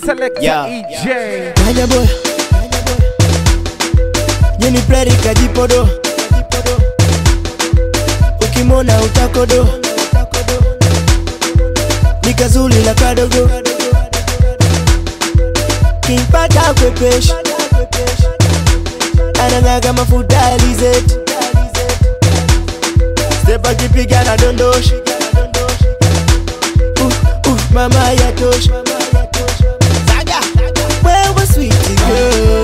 Selector Yeah. EJ. Kanya boy Jeni play kajipodo Ukimona utakodo Nikazuli la kadogo Kimpata kwepesh Anang'aga mafuta alizeti Step akipiga na dondoshi uh, uh, Mama yatosha wewe sweet girl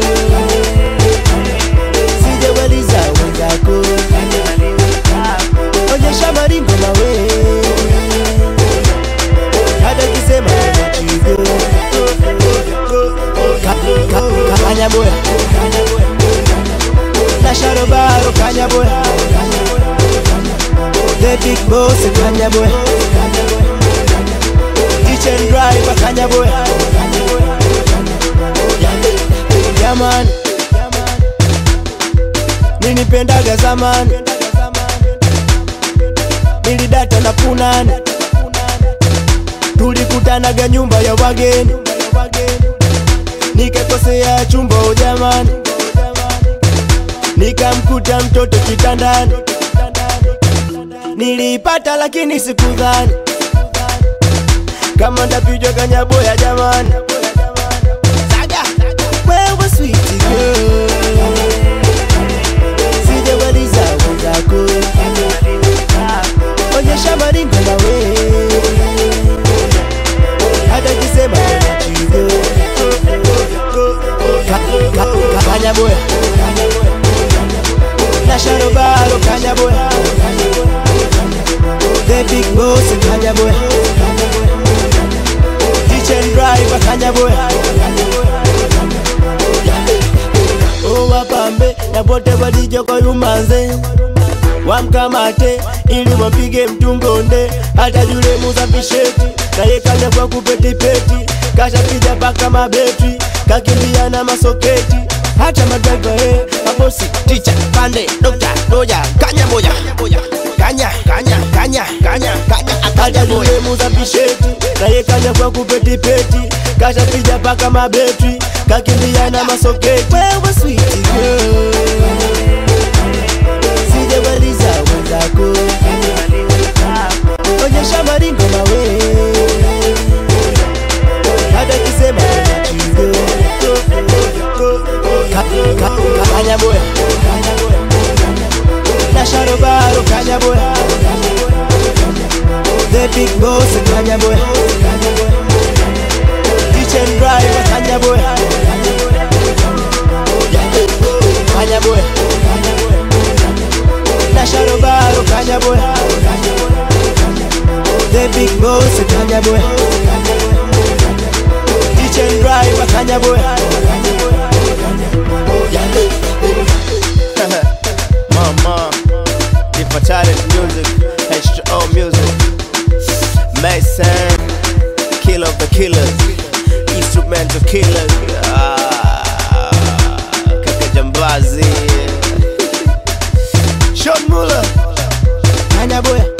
sijawaliza wenzako onyesha maringo mawe hata kisema chigo kanyaboya na sharobaro kanyaboya the big boss kanyaboya kitchen driver kanyaboya jamani nilipendaga zamani nilidata na punani tulikutanaga nyumba ya wageni nikakosea chumba ujamani nikamkuta mtoto kitandani niliipata lakini sikudhani kama ndapijwa kanyaboya jamani wewe sweet girl sijawaliza wenzako onyesha maringo nawe hata kisema chigo kanyaboya na sharobaro kanyaboya the big boss kanyaboya kitchen driver kanyaboya owapambe na pote walijoko yumanze wamkamate ili wapige mtungonde hata yule muzapisheti naye kaja kwa kupetipeti kashapija paka mabetri kakimbia na masoketi hata madraiva he mabosi ticha pande dokta doja kanya moja kanya kanya kanya kanya kanya akaja yule muzapisheti naye kaja kwa kupetipeti kashapija paka mabetri kakimbia na masoketi wewe sweet girl sijawaliza wenzako onyesha maringo mawe hata kisema chigo kanyaboya na sharobaro kanyaboya the big boss kanyaboya kitchen driver kanyaboya kanyaboya na sharobaro kanyaboya the big boss kanyaboya kitchen driver kanyaboya Mama, the fatality music, H2O music, Mason, kill of the killers, instrumental killers, ah, Kaka Jambazi, Sean Muller. kanyaboya